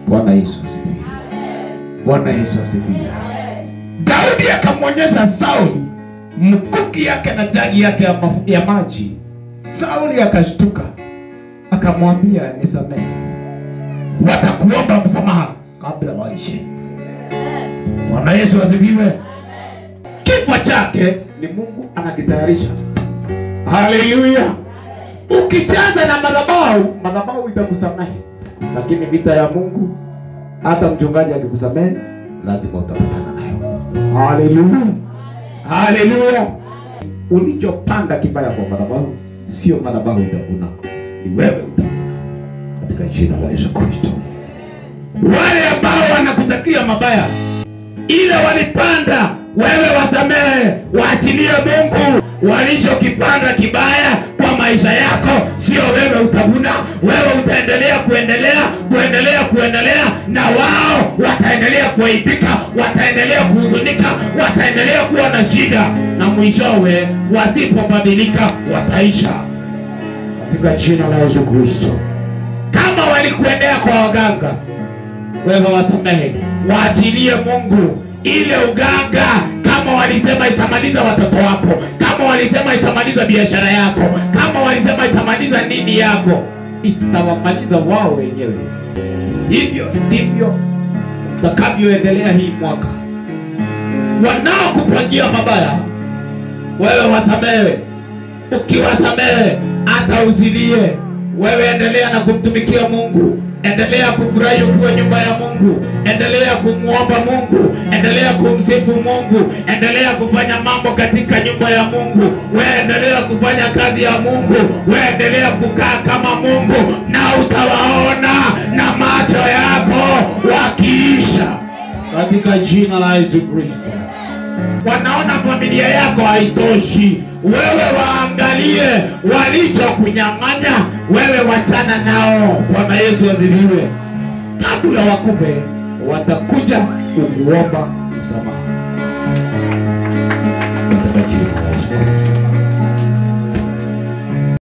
Bwana Yesu asifiwe. Bwana Yesu asifiwe. Daudi akamwonyesha Sauli mkuki yake na jagi yake ya, ma ya maji. Sauli akashtuka, akamwambia nisamehe, watakuomba msamaha kabla waishe. Bwana Yesu asifiwe. Kifo chake ni Mungu anakitayarisha. Haleluya! Ukijaza na madhabahu, madhabahu itakusamehe, lakini vita ya Mungu, hata mchungaji akikusamehe, lazima utapatana nayo. Haleluya, haleluya. Ulichopanda kibaya kwa madhabahu, sio madhabahu itavuna, ni wewe utavuna, katika jina la Yesu Kristo. Wale ambao wanakutakia mabaya, ile walipanda wewe wasamehe, waachilie Mungu. Walichokipanda kibaya kwa maisha yako, sio wewe utavuna. Wewe utaendelea kuendelea kuendelea kuendelea, na wao wataendelea kuaibika, wataendelea kuhuzunika, wataendelea kuwa na shida, na mwishowe wasipobadilika wataisha katika jina la Yesu Kristo. Kama walikuendea kwa waganga, wewe wasamehe, waachilie Mungu ile uganga. Kama walisema itamaliza watoto wako, kama walisema itamaliza biashara yako, kama walisema itamaliza nini yako, itawamaliza wao wenyewe. Hivyo ndivyo utakavyoendelea hii mwaka. Wanaokupangia mabaya, wewe wasamehe. Ukiwasamehe hata usilie, wewe endelea na kumtumikia Mungu, endelea kufurahi ukiwa nyumba ya Mungu, endelea kumwomba Mungu, endelea kumsifu Mungu, endelea kufanya mambo katika nyumba ya Mungu, wewe endelea kufanya kazi ya Mungu, wewe endelea kukaa kama Mungu, na utawaona na macho yako wakiisha katika jina la Yesu Kristo wanaona familia yako haitoshi, wewe waangalie walichokunyang'anya, wewe wachana nao. Bwana Yesu asifiwe. Kabla wakufe, watakuja kukuomba msamaha katika jina la Yesu.